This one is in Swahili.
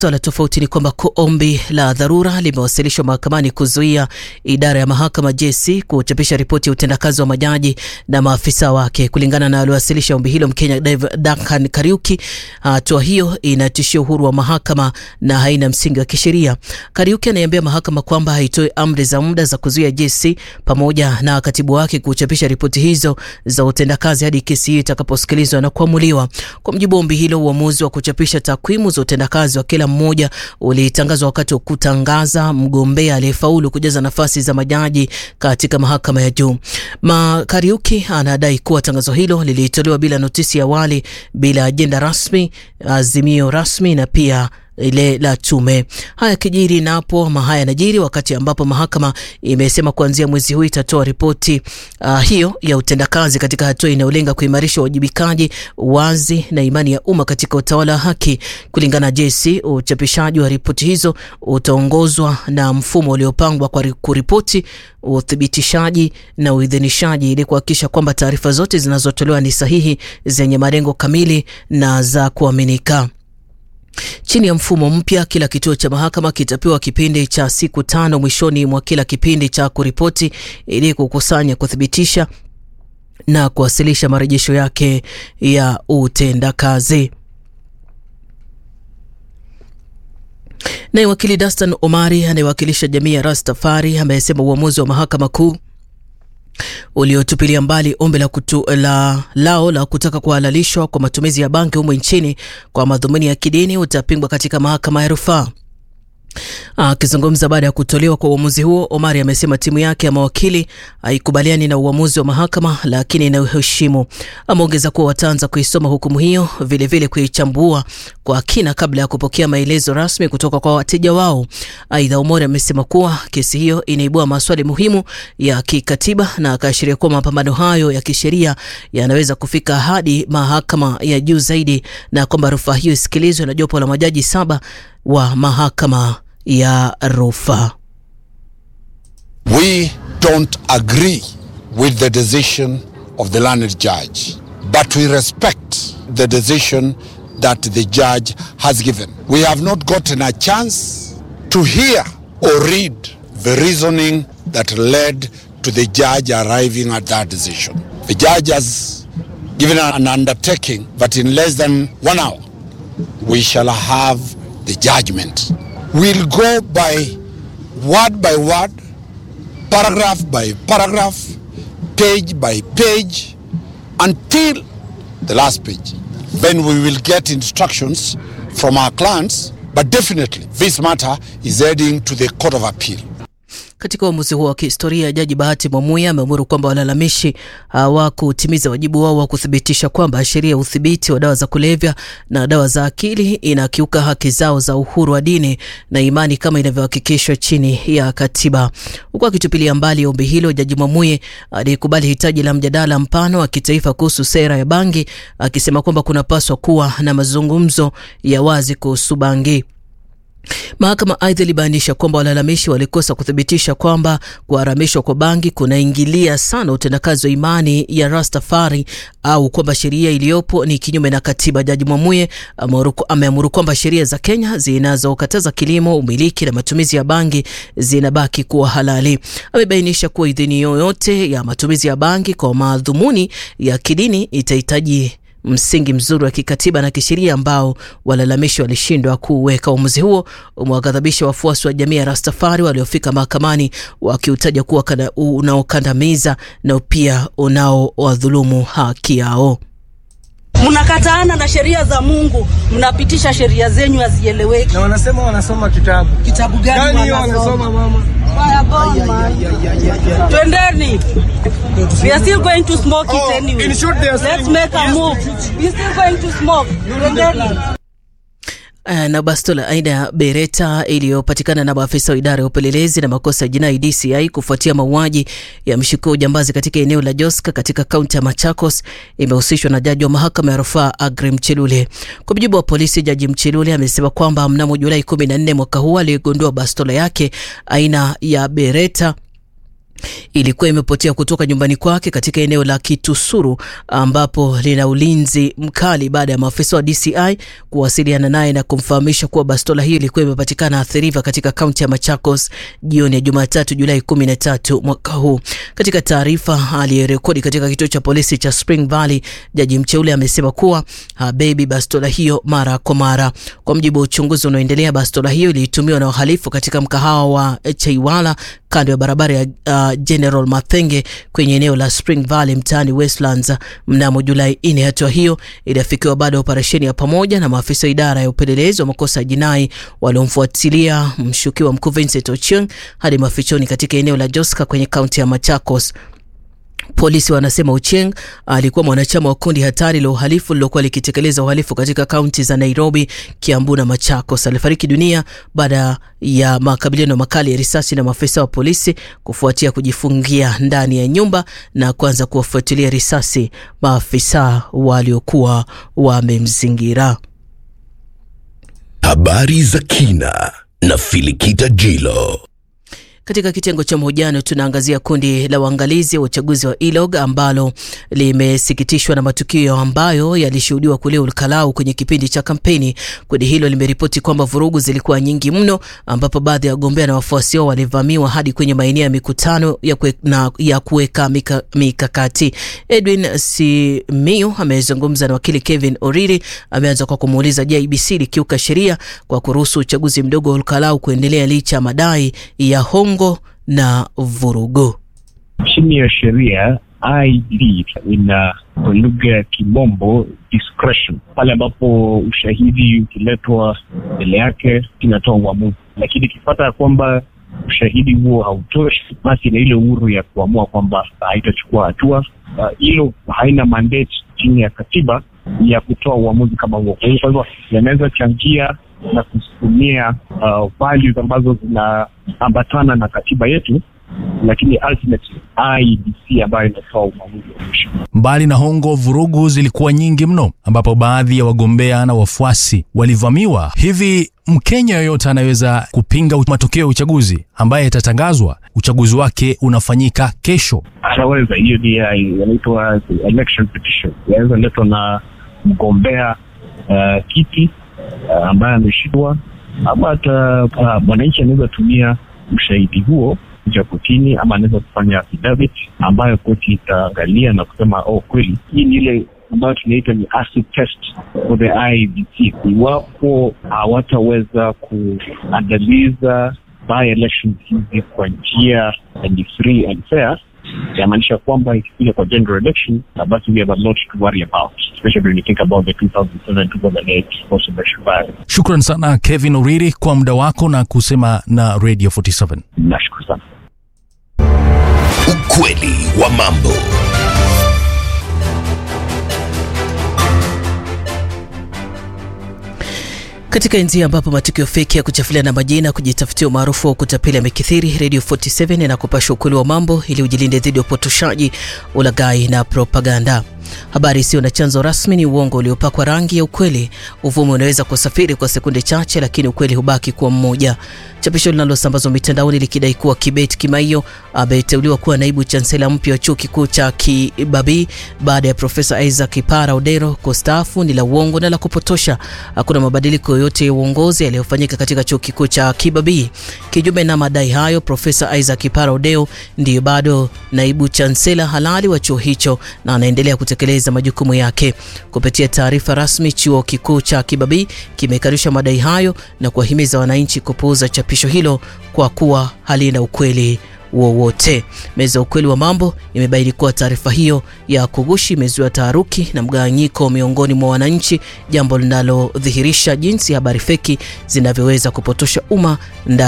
Swala tofauti ni kwamba ombi la dharura limewasilishwa mahakamani kuzuia idara ya mahakama JSC kuchapisha ripoti ya utendakazi wa majaji na maafisa wake. Kulingana na aliwasilisha ombi hilo Mkenya Duncan Kariuki, hatua hiyo inatishia uhuru wa mahakama na haina msingi wa kisheria. Kariuki anaiambia mahakama kwamba haitoi amri za muda za kuzuia JSC pamoja na katibu wake kuchapisha ripoti hizo za utendakazi hadi kesi hiyo itakaposikilizwa na kuamuliwa. Kwa mjibu wa ombi hilo, uamuzi wa kuchapisha takwimu za utendakazi wa kila mmoja ulitangazwa wakati wa kutangaza mgombea aliyefaulu kujaza nafasi za majaji katika mahakama ya juu. Makariuki anadai kuwa tangazo hilo lilitolewa bila notisi ya awali, bila ajenda rasmi, azimio rasmi na pia ile la tume. Haya kijiri napo ama haya najiri wakati ambapo mahakama imesema kuanzia mwezi huu itatoa ripoti uh, hiyo ya utendakazi katika hatua inayolenga kuimarisha uwajibikaji, wazi na imani ya umma katika utawala wa haki. Kulingana na JSC, uchapishaji wa ripoti hizo utaongozwa na mfumo uliopangwa kwa kuripoti, uthibitishaji na uidhinishaji ili kuhakikisha kwamba taarifa zote zinazotolewa ni sahihi, zenye malengo kamili na za kuaminika. Chini ya mfumo mpya, kila kituo cha mahakama kitapewa kipindi cha siku tano mwishoni mwa kila kipindi cha kuripoti ili kukusanya, kuthibitisha na kuwasilisha marejesho yake ya utendakazi. Naye wakili Dastan Omari anayewakilisha jamii ya Rastafari amesema uamuzi wa mahakama kuu uliotupilia mbali ombi la, kutu, la lao la kutaka kuhalalishwa kwa matumizi ya bangi humu nchini kwa madhumuni ya kidini utapingwa katika mahakama ya rufaa. Akizungumza baada ya kutolewa kwa uamuzi huo, Omari amesema timu yake ya mawakili haikubaliani na uamuzi wa mahakama, lakini inaheshimu. Ameongeza kuwa wataanza kuisoma hukumu hiyo, vilevile kuichambua kwa kina kabla ya kupokea maelezo rasmi kutoka kwa wateja wao. Aidha, Omari amesema kuwa kesi hiyo inaibua maswali muhimu ya kikatiba na akaashiria kuwa mapambano hayo ya kisheria yanaweza kufika hadi mahakama ya juu zaidi na kwamba rufaa hiyo isikilizwe na jopo la majaji saba wa mahakama ya rufaa. We don't agree with the decision of the learned judge, but we respect the decision that the judge has given. We have not gotten a chance to hear or read the reasoning that led to the judge arriving at that decision. The judge has given an undertaking that in less than one hour we shall have the judgment. We'll go by word by word, paragraph by paragraph, page by page, until the last page. Then we will get instructions from our clients, but definitely this matter is heading to the Court of Appeal. Katika uamuzi huo wa kihistoria, Jaji Bahati Mwamuya ameamuru kwamba walalamishi hawakutimiza wajibu wao wa kuthibitisha kwamba sheria ya udhibiti wa dawa za kulevya na dawa za akili inakiuka haki zao za uhuru wa dini na imani kama inavyohakikishwa chini ya katiba. Huku akitupilia mbali ombi hilo, Jaji Mwamuye alikubali hitaji la mjadala mpana wa kitaifa kuhusu sera ya bangi, akisema kwamba kunapaswa kuwa na mazungumzo ya wazi kuhusu bangi. Mahakama aidha ilibainisha kwamba walalamishi walikosa kuthibitisha kwamba kuharamishwa kwa bangi kunaingilia sana utendakazi wa imani ya Rastafari au kwamba sheria iliyopo ni kinyume na katiba. Jaji Mwamuye ameamuru kwamba sheria za Kenya zinazokataza kilimo, umiliki na matumizi ya bangi zinabaki kuwa halali. Amebainisha kuwa idhini yoyote ya matumizi ya bangi kwa madhumuni ya kidini itahitaji msingi mzuri wa kikatiba na kisheria ambao walalamishi walishindwa kuweka. Uamuzi huo umewaghadhabisha wafuasi wa jamii ya Rastafari waliofika mahakamani wakiutaja kuwa unaokandamiza na pia unaowadhulumu haki yao. Mnakataana na sheria za Mungu, mnapitisha sheria zenyu hazieleweki. Na wanasema wanasoma kitabu. Kitabu gani Gani hiyo wanasoma mama? Twendeni. We are still going to smoke it Oh, anyway. in short, they are Let's saying make a yes move. to We are still going to smoke. Twendeni. Uh, na bastola aina ya bereta iliyopatikana na maafisa wa idara ya upelelezi na makosa ya jinai DCI kufuatia mauaji ya mshukiwa ujambazi katika eneo la Joska katika kaunti ya Machakos imehusishwa na jaji wa mahakama ya rufaa Agri Mchelule. Kwa mujibu wa polisi, jaji Mchelule amesema kwamba mnamo Julai 14 mwaka huu aligundua bastola yake aina ya bereta ilikuwa imepotea kutoka nyumbani kwake katika eneo la Kitusuru ambapo lina ulinzi mkali baada ya maafisa wa DCI kuwasiliana naye na kumfahamisha kuwa bastola hiyo ilikuwa imepatikana Athi River katika kaunti ya Machakos jioni ya Jumatatu Julai 13 mwaka huu. Katika taarifa aliyerekodi katika kituo cha polisi cha Spring Valley, jaji mteule amesema kuwa habebi bastola hiyo mara kwa mara. Kwa mujibu wa uchunguzi unaoendelea, bastola hiyo ilitumiwa na wahalifu katika mkahawa wa Chaiwala kando ya barabara ya uh, General Mathenge kwenye eneo la Spring Valley mtaani Westlands mnamo Julai 4. Hatua hiyo iliafikiwa baada ya operesheni ya pamoja na maafisa wa idara ya upelelezi wa makosa ya jinai waliomfuatilia mshukiwa mkuu Vincent Ochieng hadi mafichoni katika eneo la Joska kwenye kaunti ya Machakos. Polisi wanasema Ochieng alikuwa mwanachama wa kundi hatari la uhalifu lilokuwa likitekeleza uhalifu katika kaunti za Nairobi, Kiambu na Machakos. Alifariki dunia baada ya makabiliano makali ya risasi na maafisa wa polisi kufuatia kujifungia ndani ya nyumba na kuanza kuwafuatilia risasi maafisa waliokuwa wamemzingira. Habari za kina na Filikita Jilo. Katika kitengo cha mahojiano tunaangazia kundi la uangalizi wa uchaguzi wa ILOG ambalo limesikitishwa na matukio ambayo yalishuhudiwa kule Olkalau kwenye kipindi cha kampeni. Kundi hilo limeripoti kwamba vurugu zilikuwa nyingi mno, ambapo baadhi ya wagombea na wafuasi wao walivamiwa hadi kwenye maeneo ya mikutano ya kue, na, ya kuweka mika, mikakati. Edwin Simiyu amezungumza na wakili Kevin Oriri. Ameanza kwa kumuuliza, je, IEBC likiuka sheria kwa kuruhusu uchaguzi mdogo wa Olkalau kuendelea licha ya madai ya hongo na vurugu. Chini ya sheria IEBC ina kwa lugha ya kimombo discretion, pale ambapo ushahidi ukiletwa mbele yake inatoa uamuzi, lakini ikipata ya kwamba ushahidi huo hautoshi, basi ina ile uhuru ya kuamua kwamba haitachukua hatua. Hilo uh, haina mandate chini ya katiba ya kutoa uamuzi kama huo. Kwa hivyo yanaweza changia na kusukumia uh, values ambazo zinaambatana na katiba yetu, lakini ultimately IEBC ambayo inatoa uamuzi wa mwisho. Mbali na hongo, vurugu zilikuwa nyingi mno, ambapo baadhi ya wagombea na wafuasi walivamiwa. Hivi Mkenya yoyote anaweza kupinga matokeo ya uchaguzi ambaye yatatangazwa uchaguzi wake unafanyika kesho? Anaweza, hiyo ni yanaitwa election petition, yaweza letwa na mgombea uh, kiti uh, ambaye ameshindwa, ama hata uh, mwananchi anaweza tumia ushahidi huo kuja kotini, ama anaweza kufanya affidavit ambayo koti itaangalia na kusema oh, kweli hii ni ile ambayo tunaita ni acid test for the IEBC. Iwapo hawataweza kuandaliza by elections hizi kwa njia ni free and fair, yamaanisha kwamba ikikuja kwa general election, basi we have a lot to worry about especially when you think about the 2007 2008 post-election violence. Shukran sana Kevin Oriri kwa muda wako na kusema na Radio 47. Nashukuru sana. Ukweli wa mambo. Katika enzi ambapo matukio feki ya kuchafulia na majina kujitafutia umaarufu wa kutapeli yamekithiri, Radio 47 inakupasha ukweli wa mambo ili ujilinde dhidi ya upotoshaji, ulaghai na propaganda. Habari isiyo na chanzo rasmi ni uongo uliopakwa rangi ya ukweli. Uvumi unaweza kusafiri kwa sekunde chache, lakini ukweli hubaki kuwa mmoja. Chapisho linalosambazwa mitandaoni likidai kuwa Kibet Kimaiyo ameteuliwa kuwa naibu chansela mpya wa chuo kikuu cha Kibabii baada ya Profesa Isaac Kipara Odero kustaafu ni la uongo na la kupotosha. Hakuna mabadiliko yoyote ya uongozi yaliyofanyika katika chuo kikuu cha Kibabii. Kinyume na madai hayo, Profesa Isaac Kipara Odero ndiyo bado naibu chansela halali wa chuo hicho na anaendelea kutekeleza majukumu yake. Kupitia taarifa rasmi, chuo kikuu cha Kibabii kimekanusha madai hayo na kuwahimiza wananchi kupuuza chapisho hilo kwa kuwa halina ukweli wowote. Meza ya ukweli wa mambo imebaini kuwa taarifa hiyo ya kugushi imezua taharuki na mgawanyiko miongoni mwa wananchi, jambo linalodhihirisha jinsi habari feki zinavyoweza kupotosha umma ndani